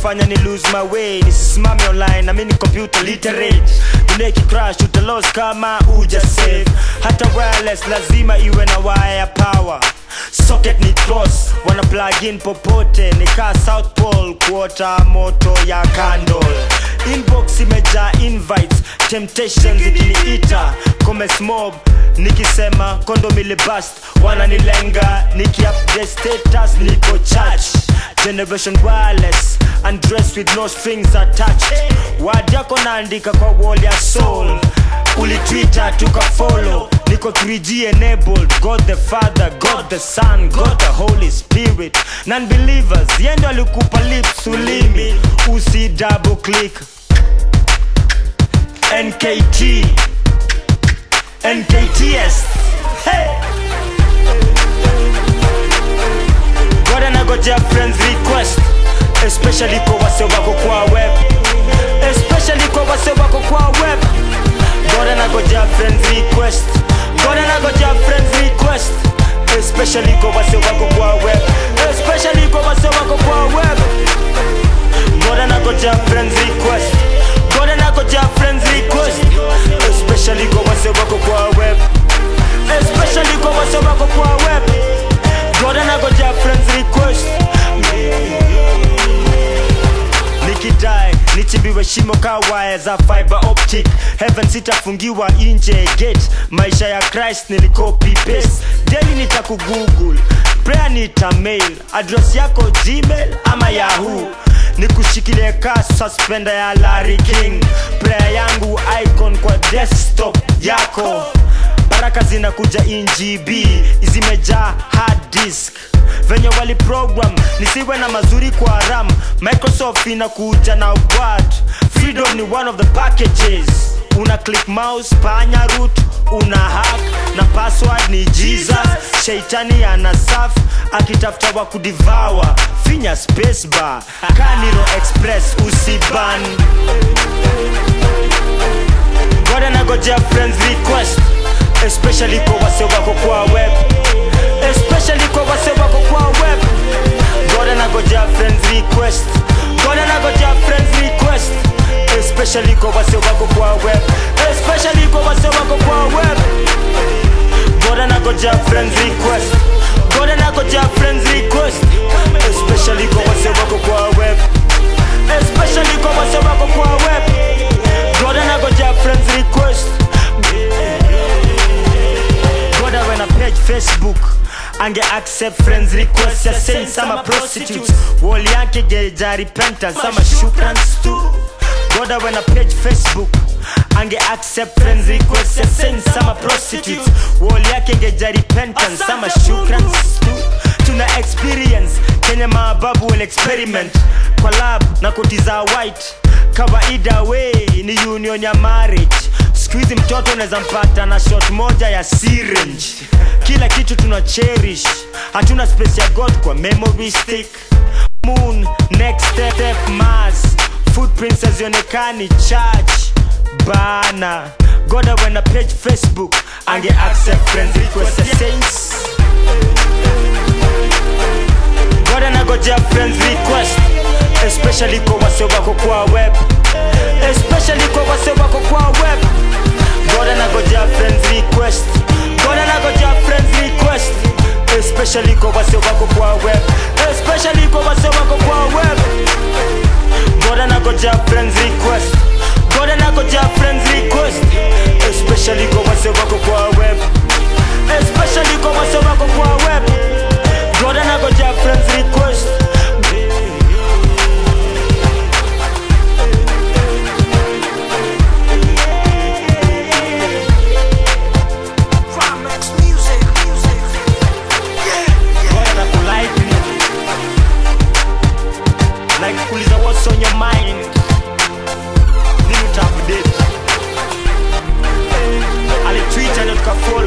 inafanya ni lose my way nisimame online na mimi ni computer literate dunia ikicrash utalos kama uja save hata wireless lazima iwe na wire power socket ni cross wana plug in popote nikaa south pole kuota moto ya candle inbox imejaa invites temptations ikiniita comes mob nikisema kondomile bust wananilenga nikiupdate status niko church generation wireless undressed with no strings attached word yako naandika kwa wall ya soul ulitwitter tukafollow niko 3g enabled god the father god the son god the holy spirit non-believers yendo alikupa lips ulimi usi double click nkt nkts hey. god anagojea friends request especially kwa wase wako kwa web especially kwa wase wako kwa web god anagojea friends request god anagojea friends request especially kwa wase wako kwa web especially kwa wase wako kwa web god anagojea friends request god anagojea friends request especially kwa wase wako kwa web especially kwa wase wako kwa web god anagojea friends request nikidai nichimbiwe shimo ka waya za fiber optic heaven sitafungiwa nje gate maisha ya christ nilicopy paste daily nitakugoogle prayer nitamail address yako gmail ama yahoo nikushikilie ka suspender ya Larry King prayer yangu icon kwa desktop yako baraka zinakuja in gb zimejaa hard disk venye wali program nisiwe na mazuri kwa ram microsoft inakuja na word freedom ni one of the packages una click mouse panya root una hack na password ni jesus sheitani ana saf akitafuta wa kudivawa finya space bar kaniro express usiban god anagojea friends request especially kwa wase wako kwa web especially kwa wase wako kwa web god anagojea friends request god anagojea friends request especially kwa wase wako kwa web especially kwa wase wako kwa web god anagojea friends request god anagojea friends request especially kwa wase wako kwa web especially kwa wase wako kwa web god anagojea friends request goda when a page facebook ange accept friends request ya saints ama prostitutes wall yake geja repentance ama shukrans tu goda when a page facebook ange accept friends request ya saints ama prostitutes wall yake geja repentance ama shukrans tu tuna experience kenya maababu will experiment kwa lab na koti za white kawaida we ni union ya marriage skuhizi mtoto unaweza mpata na shot moja ya syringe kila kitu tuna cherish hatuna space ya god kwa memory stick moon next step, step mars footprints hazionekani church bana goda wena page facebook ange accept friends request ya saints God anagojea friends request especially kwa wase wako kwa web especially kwa wase wako kwa web God anagojea friends request God anagojea friends request especially kwa wase wako kwa web especially kwa wase wako kwa web God anagojea friends request God anagojea friends request especially kwa wase wako kwa web especially kwa wase wako kwa web God anagojea friends request Climax music, music. Yeah, God anakulike ni like kuuliza what's on your mind nini utaupdate alitwita ndio tukafollow